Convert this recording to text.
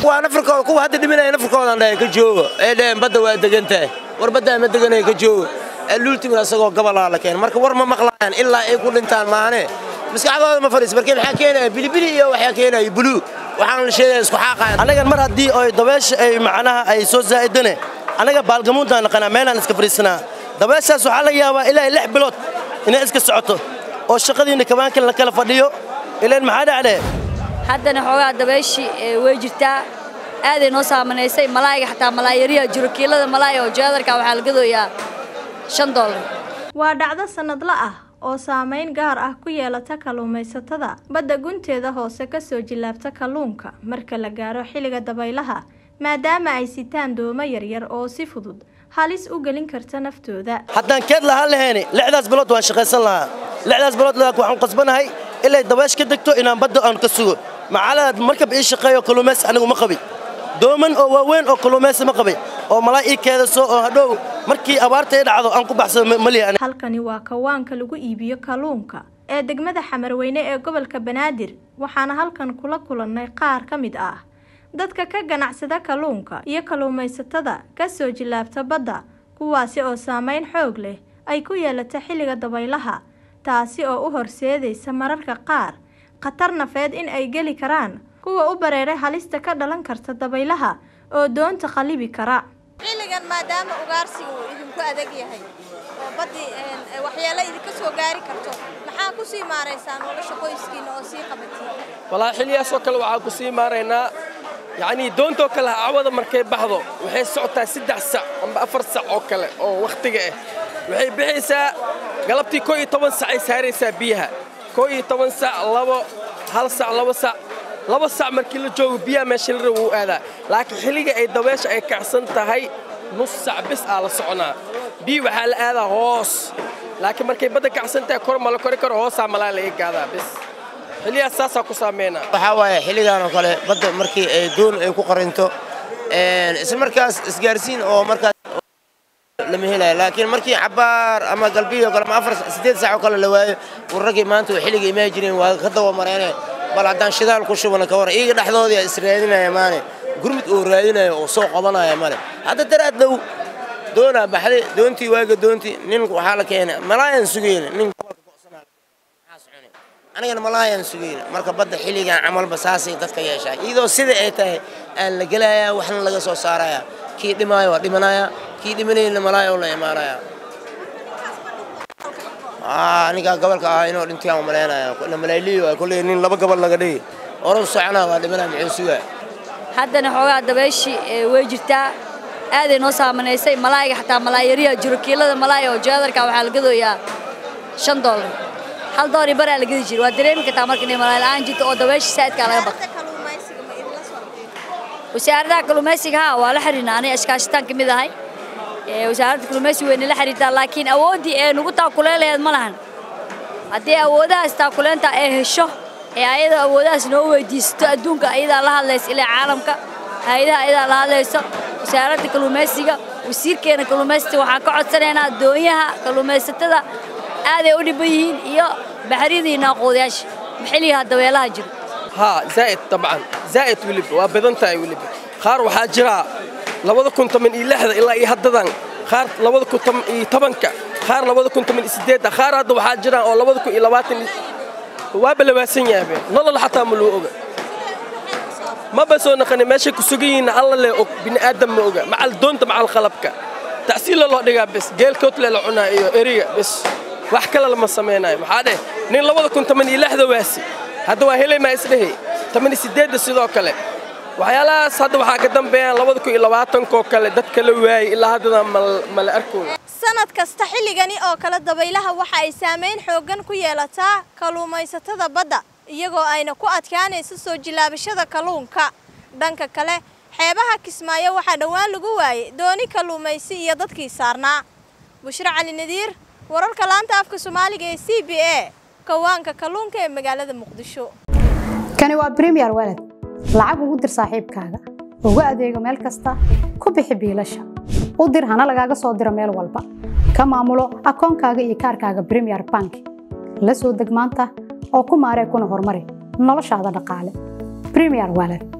kuwaa nafarkooda kuwa hadda dhiminaya nafarkoodan dhahay ka joogo ee dhaheen badda waa degan tahay war baddaa ma deganaya ka joogo luultimin asagoo gabalaa la keenay marka war ma maqlaayaan ilaa ay ku dhintaan maahane maskaxdooda ma fadhiis markii maxaa keenaya bilibili iyo waxaa keenaya buluu waxaan la sheegaya isku xaaqayan annagan mar haddii oy dabeesha ay macnaha ay soo zaa'idane annaga baalgamuuntaan naqanaa meelaan iska fadhiisanaa dabeeshaas waxaa laga yaabaa ilaa lix bilood inay iska socoto oo shaqadiinna kabaankan la kala fadhiyo ilaan maxaa dhacdee haddana xoogaa dabeeshii way jirtaa aaday noo saamanaysay malaayiga xataa malaayariya jiro kiilada malaaya oo jeedarka waxaa la gadooyaa shan doolar waa dhacdo sannadla ah oo saamayn gaar ah ku yeelata kalluumaysatada badda gunteeda hoose kasoo jillaabta kalluunka marka la gaaro xilliga dabaylaha maadaama ay sitaan doomo yaryar oo si fudud halis u gelin karta naftooda haddaan keed lahaan lahayni lixdaas bilood waan shaqaysan lahaa lixdaas bilood waxaan qasbanahay ilay dabeesh ka degto inaan badda aan ka sugo macalaad markab ii shaqeeyo kalluumaysi anigu ma qabi dooman oo waaweyn oo kalluumaysi ma qabi oo malaa ii keedaso oo hadhow markii abaarta ii dhacdo aan ku baxsado maliya halkani waa kawaanka lagu iibiyo kalluunka ee degmada xamarweyne ee gobolka banaadir waxaana halkan kula kulannay qaar ka mid ah dadka ka ganacsada kalluunka iyo kalluumaysatada ka soo jillaabta badda kuwaasi oo saamayn xoog leh ay ku yeelata xilliga dabaylaha taasi oo u horseedaysa mararka qaar khatar nafeed in ay geli karaan kuwa u bareeray halista ka dhalan karta dabaylaha oo doonta qallibi kara xilligan maadaama ugaarsiga uu idinku adag yahay oo baddii waxyeelo idinka soo gaari karto maxaa ku sii maaraysaan nolosha qoyskiina oo sii qabatiin walaa xilliyaasoo kale waxaan ku sii maaraynaa yacnii doontoo kale cawada markay baxdo waxay socotaa saddex sac amba afar sac oo kale oo wakhtiga ah waxay bixaysaa galabtii koo iyo toban sac ay saaraysaa biyaha koo iyo toban sac labo hal sac labo sac laba sac markii la joogo biyaha meesha la raba wuu aadaa laakiin xilliga ay dabeesha ay kacsan tahay nus sac bis aa la soconaa biyi waxaa la aadaa hoos laakiin markay badda kacsan tahay kor ma la kori karo hoosaa malaa laga gaadaa bis xilliyaas saasaa ku saameynaa waxaa waaye xilligan oo kale badda markii ay doon ay ku qarinto isla markaas isgaarsiin oo markaas lama helayo laakiin markii cabaar ama galbiyo kale ama afar siddeed saac oo kale la waayo warraggii maanta way xilliga imaan jireen waa ka dawa mareene bal haddaan shidaal ku shubana ka war iyaga dhexdoodii is raadinaya maane gurmud oo raadinaya oo soo qabanaya male hadda daraad dhow doonaa baxday doontii waaga doontii nin waxaa la keenay malaayan sugayna nin gobolka go'sanaa anigana malaayaan sugayna marka badda xilligan camalba saasay dadka yeeshaa iyadoo sida ay tahay aan la gelayaa waxna laga soo saarayaa kii dhimaayo waa dhimanayaa kii dhimanayna malaaya oo la imaanayaa anigaa gobolka ahaa inuu dhintaan malaynaya malaaliyo kolley nin laba gobol laga dhigi oran soconaa waa dhimanaa muxuu sugaa haddana xoogaa dabeeshii way jirtaa aaday noo saamanaysay malaayiga xataa malaayariya jiro kiilada malaaya oo jeedarka waxaa la gadooyaa shan doolar hal doolar iyo baraa la gadi jira waa dareemi kartaa marka inay malaay la'aan jirto oo dabeesha saa'idkaa laga baqo wasaaradaha kalluumaysiga haa waa la xiriirnaa aniga iskaashitaan ka mid ahay wasaaradda kalluumaysiga wayna la xiriirtaa laakiin awooddii ee nugu taakuleelaheed ma lahan haddii awoodahaas taakuleenta ay hesho ee ayada awoodahaas noo weydiisato adduunka ayadaa la hadlaysa ilaa caalamka hay-adaha ayadaa la hadlayso wasaaradda kalluumaysiga wasiirkeena kalluumaysiga waxaan ka codsanaynaa doonyaha kalluumaysatada aaday u dhibban yihiin iyo baxriyadii naaquudayaasha maxilligaha dabeelaha jiro ها زائد طبعا زائد ولب وبدنتاي ولب خار waxaa jira 2016 ilaa iyo haddadan qaar 2017ka qaar 2018 qaar hadda waxaa jira oo 2020 waa balawaasan yahay nolol xataa ma loo oga ma basoo naqani meesha ku sugayiin alla le og bini aadam ma oga macal doonta macal qalabka tacsiil loo dhigaa bas geelkood le la cunaa iyo eriga bas wax kale lama samaynayo maxaa dheh nin 2016 waasi hadda waa helay maa isdhehi tamani sideedda sidoo kale waxyaalahaas hadda waxaa ka dambeeyaan labada kun iyo labaatankoo kale dadka la waayey ilaa haddana mala arkooyo sanad kasta xilligani oo kale dabaylaha waxa ay saamayn xooggan ku yeelataa kalluumaysatada badda iyagoo ayna ku adkaanayso soo jilaabashada kalluunka dhanka kale xeebaha kismaayo waxaa dhowaan lagu waayey dooni kalluumaysi iyo dadkii saarnaa bushro cali nadiir wararka laanta afka soomaaliga ee c b a kawaanka kalluunka ee magaalada muqdisho kani waa bremiyer walad lacag ugu dir saaxiibkaaga ugu adeego meel kasta ku bixi biilasha u dir hana lagaaga soo diro meel walba ka maamulo akoonkaaga iyo kaarkaaga bremiyer bank la soo deg maanta oo ku maaree kuna horumari noloshaada dhaqaale bremiyer walad